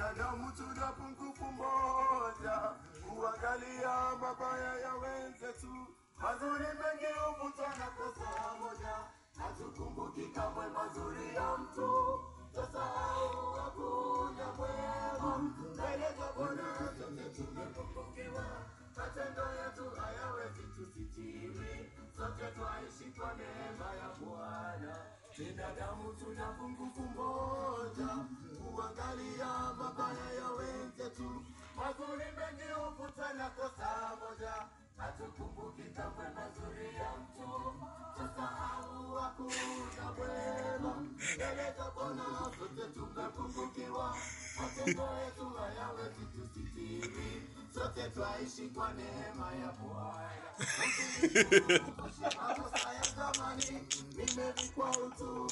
binadamu tuna pungufu moja, kuangalia mabaya ya wenzetu, mazuri mengi huvutwa na kosa moja, hatukumbuki kamwe mazuri ya mtu, tusahau hakuna mwema mbele za Bwana, sote tumepungukiwa, matendo yetu hayawezi tusitiri, sote twaishi kwa neema ya Bwana. Binadamu tuna pungufu moja, kuangalia mabaya ya wenzetu, mazuri mengi huvutwa na kosa moja, hatukumbuki kamwe mazuri ya mtu, tusahau hakuna mwema mbele za Bwana, sote tumepungukiwa, matendo yetu hayawezi tusitiri, sote twaishi kwa neema ya Bwana. Makosa ya zamani nimevikwa utu